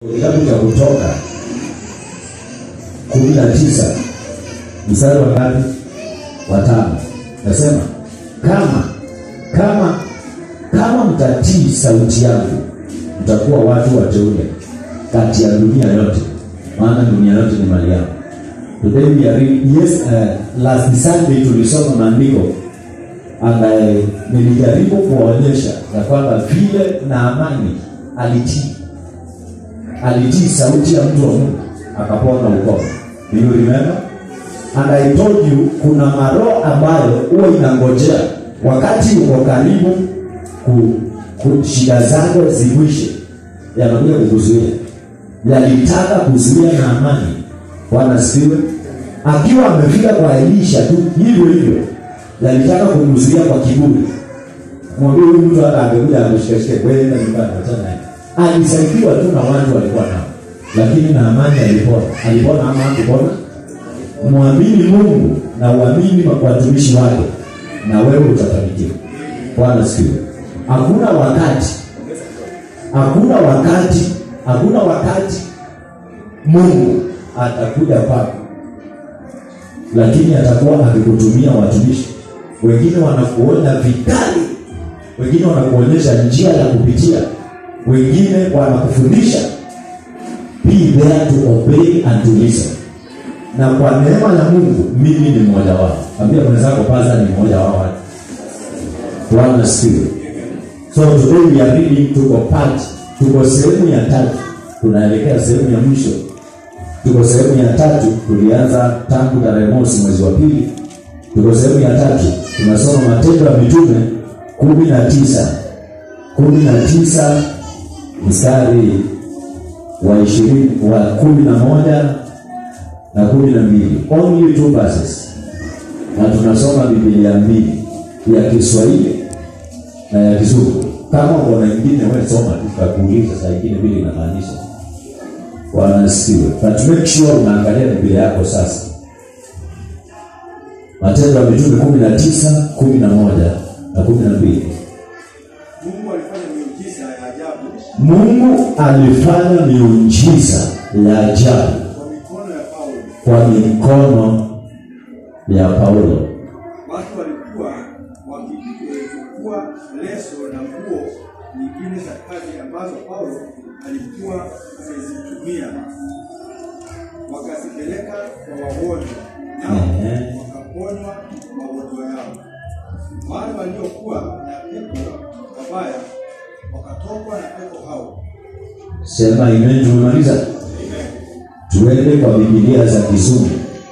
Kitabu cha Kutoka kumi na tisa mstari wa ngapi? Watano. Nasema kama kama kama mtatii sauti yangu, mtakuwa watu wateule kati ya dunia yote, maana dunia yote ni mali yangu. Today we are reading, yes, uh, last Sunday tulisoma maandiko ambaye nilijaribu kuwaonyesha ya kwamba vile Naamani alitii alitii sauti ya mtu wa Mungu akapona ukoma. Do you remember? And I told you kuna maroho ambayo huwa inangojea wakati uko karibu ku, ku, shida zako zikwishe, yanakuja kukuzuia. Yalitaka kuzuia na amani. Bwana sifiwe. Akiwa amefika kwa Elisha tu hivyo hivyo, yalitaka kumzuia kwa kiburi. Mwambie huyu mtu hata angekuja ameshikashike kwenda nyumbani, achana naye alisaidiwa tu na watu walikuwa nao, lakini Naamani alipona. Alipona ama hakupona? Mwamini Mungu na uamini watumishi wake, na wewe utafanikiwa. Bwana sikiwe. Hakuna wakati, hakuna wakati, hakuna wakati Mungu atakuja kwako, lakini atakuwa akikutumia watumishi wengine. Wanakuona vikali, wengine wanakuonyesha njia ya kupitia wengine wanakufundisha be there to obey and to listen na kwa neema ya mungu mimi ni mmoja wao ambia mwenzako paza ni mmoja wao watu bwana sikiwe so today we are reading tuko part tuko sehemu ya tatu tunaelekea sehemu ya mwisho tuko sehemu ya tatu tulianza tangu tarehe mosi mwezi wa pili tuko sehemu ya tatu tunasoma matendo ya mitume kumi na tisa kumi na tisa mstari wa ishirini wa kumi na moja na kumi na mbili only two verses na tunasoma bibilia mbili ya kiswahili na ya kizungu kama uko na ingine we soma tutakuuliza saa ingine vile inamaanisha wanasikiwe but make sure unaangalia bibilia yako sasa matendo ya mitume kumi na tisa kumi na moja na kumi na mbili Mungu alifanya miujiza ya ajabu mungu alifanya miujiza ya ajabu kwa mikono ya Paulo. kwa mikono ya paulo Watu walikuwa wakichukua leso na nguo nyingine za kazi ambazo Paulo alikuwa amezitumia, wakazipeleka kwa wagonjwa, nao Ehe. wakaponywa magonjwa yao. Wale waliokuwa na pepo wabaya wakatokwa na pepo hao. sema amen tumemaliza tuende kwa bibilia za kizungu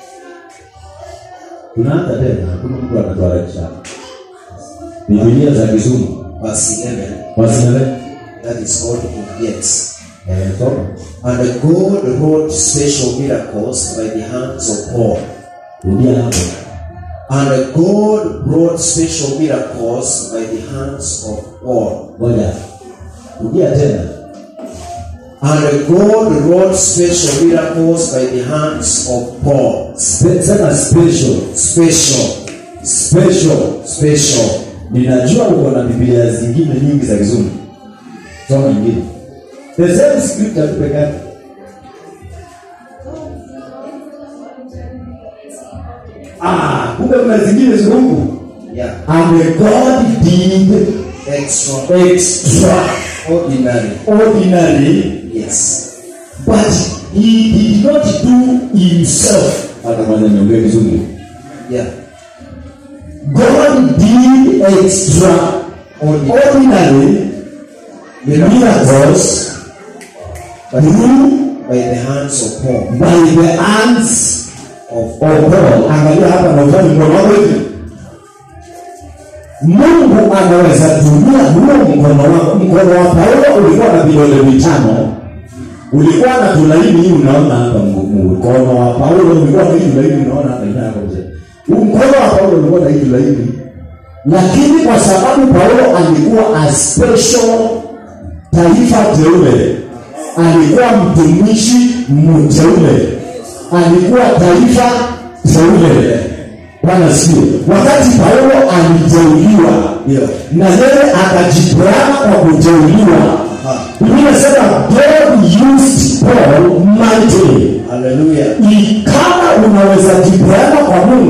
tunaanza tena hakuna mtu anatuharakisha bibilia za kizungu verse 11 wasinale that is called Indians. eh, soma And God wrought special miracles by the hands of Paul. rudia hapo And God brought special miracles by the hands of Paul. ngoja rudia tena And God wrought special miracles by the hands of Paul. Spe- sema special Special, special special. ninajua uko na bibilia zingine nyingi za kizungu soma nyingine the same scripture tu peke yake ah kumbe kuna zingine ziko huku Yeah. and god did Extraordinary. extraordinary Yes. but he did not do himself hata kwanza niongee kizungu Yeah. god did extraordinary miracles through By the hands of Paul. by the hands Of of Paul. Angalia hapa na ufanye mkono wako hivi. Mungu anaweza tumia huo mkono wako. Mkono wa Paulo ulikuwa na vidole vitano, ulikuwa na tulaini hii, unaona hapa. mgu- Mkono wa Paulo ulikuwa na hii tulaini, unaona hapa. Ina hapa mzee. Huu Mkono wa Paulo ulikuwa na hii tulaini, lakini kwa sababu Paulo alikuwa a special taifa teule, alikuwa mtumishi mteule, alikuwa taifa teule. Bwana sikie, wakati Paulo aliteuliwa Ndio. na yeye akajipeana kwa kuteuliwa, Biblia inasema God used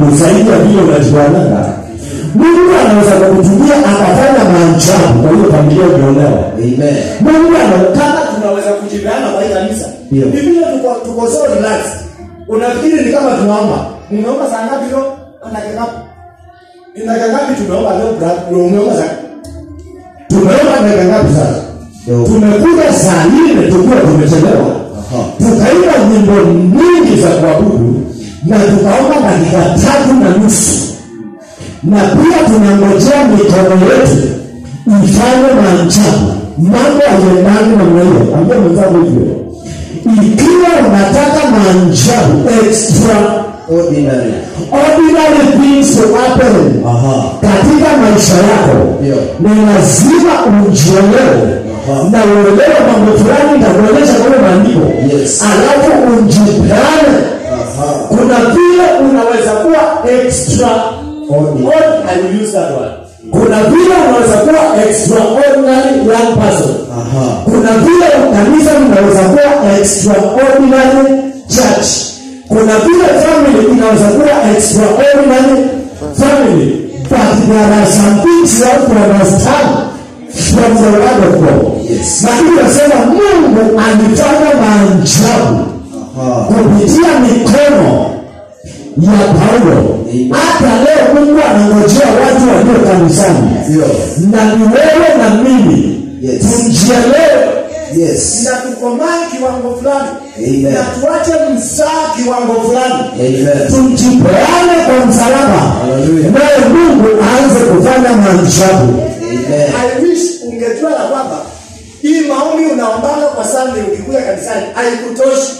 zaidi ya vile unajiwananga mungu anaweza kukutumia akafanya maajabu kwa hiyo familia uliolewa Amen. mungu ana- kama tunaweza kujipeana kwa hii kanisa Ndio. ni vile tuko, tuko so relaxed unafikiri ni kama tunaomba nimeomba saa ngapi leo dakika ngapi ni dakika ngapi tumeomba leo bra- umeomba saa tumeomba dakika ngapi sasa Ndio. tumekuja saa nne tukiwa tumechelewa Aha. tukaimba nyimbo nyingi za kuabudu na tukaomba dakika tatu na nusu na pia tunangojea mikono yetu ifanye maajabu mambo yaendani namna hiyo ambia mwenzangu hivyo ikiwa unataka maajabu extra Ordinary. ordinary things to happen Aha. katika maisha yako Ndio. ni lazima ujielewe Aha. na uelewe mambo fulani nitakuonyesha kwenye maandiko Yes. alafu ujipeane Aha. kuna vile unaweza kuwa extra Ordinary. I will use that word. kuna vile unaweza kuwa extraordinary young person Aha. kuna vile kanisa linaweza kuwa extraordinary church kuna vile family inaweza kuwa extraordinary family but there are some things you have to understand from the word of God Yes. na hii nasema mungu alifanya maajabu Aha. kupitia mikono ya paulo Amen. hata leo mungu anangojea watu walio kanisani Ndio. na ni wewe na mimi Yes. tujielewe Yes. na tukomae kiwango fulani Amen. na tuache msaa kiwango fulani Amen. tujipeane kwa msalaba Hallelujah. naye mungu aanze kufanya maajabu Amen. I wish ungejua ya kwamba hii maombi unaombanga kwa Sunday ukikuja kanisani haikutoshi.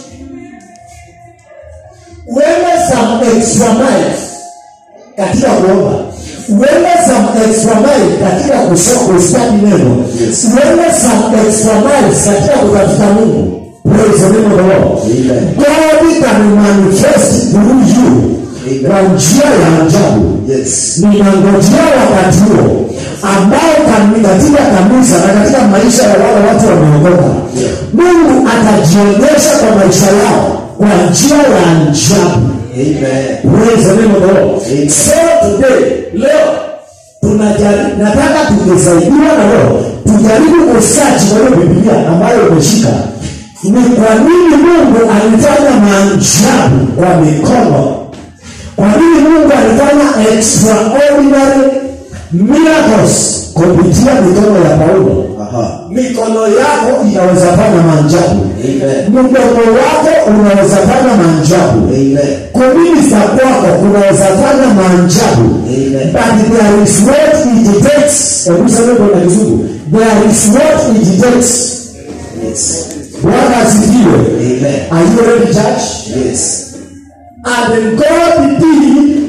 Uende some extra miles katika kuomba, uende some extra miles katika kusoma kustadi neno, Yes. uende some extra miles katika kutafuta Mungu. Praise the name of the Lord. Amen. God can manifest through you Amen. kwa njia ya ajabu Yes. ninangojea wakati huo ambao kani- katika kanisa na katika maisha ya wale watu wameokoka Yeah. mungu atajionyesha kwa maisha yao kwa njia ya ajabu Amen. Praise the name of the Lord. Amen. so today leo tunajari, nataka tukisaidiwa na roho tujaribu kusachi kwa hiyo bibilia ambayo umeshika ni kwa nini mungu alifanya maajabu kwa mikono kwa nini mungu alifanya extraordinary miracles kupitia mikono ya paulo Aha. mikono yako inaweza fanya maajabu Amen. mdomo wako unaweza fanya maajabu Amen. kuminista kwako kunaweza fanya maajabu Amen. but there is what it takes hebu sema kwa na kizungu there is what it takes Yes. bwana asifiwe Amen. are you ready church Yes. and god did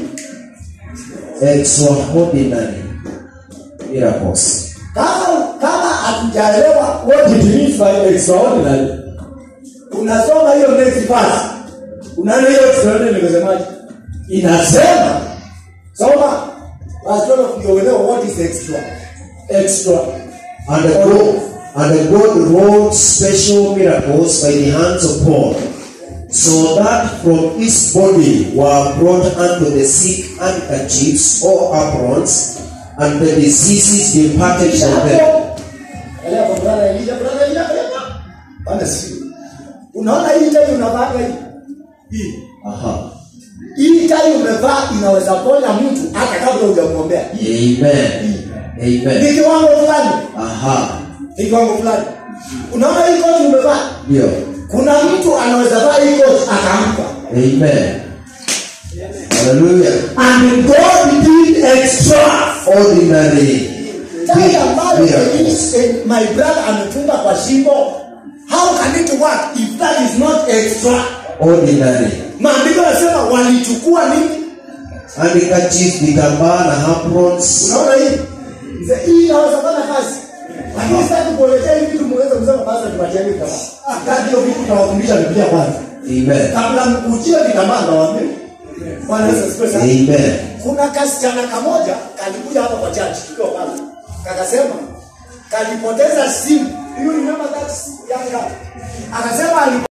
Extraordinary miracles. kama kama hatujaelewa what it means by extraordinary unasoma hiyo next verse unaona hiyo extraordinary nikasemaje inasema soma verse 12 ndio uelewe what is extra extra And God, and God wrought special miracles by the hands of Paul, so that from his body were brought unto the sick handkerchiefs or aprons, and the diseases departed from them. Elewa kwa brother Elijah, brother Elijah, elewa. Bwana si. Unaona hii tai unavaa hii? Hii. Aha. Hii tai umevaa inaweza ponya mtu hata kabla hujamwombea. Amen. Amen. Ni kiwango fulani. Aha. Ni kiwango fulani. Unaona hii koti umevaa? Ndio. Kuna mtu anaweza vaa hii koti akampa. Amen. Hallelujah. And God did extra. Ordinary Tai ambayo miracles. eh, my brother amefunga kwa shingo. How can it work if that is not extra? Ordinary. Maandiko yanasema walichukua nini? Handkerchief, vitambaa na aprons. unaona hii Mzee, hii inaweza fanya kazi lakini sitaki kuelezea hivi vitu muweze kusema basi tupatiane kama kati hiyo vitu tunawafundisha Biblia kwanza Amen. kabla mkujie vitambaa ndawaambia Bwana Yesu asifiwe sana Amen. kuna kasichana kamoja kalikuja hapa kwa church tukiwa pale kakasema kalipoteza simu hiyo remember that young girl akasema ali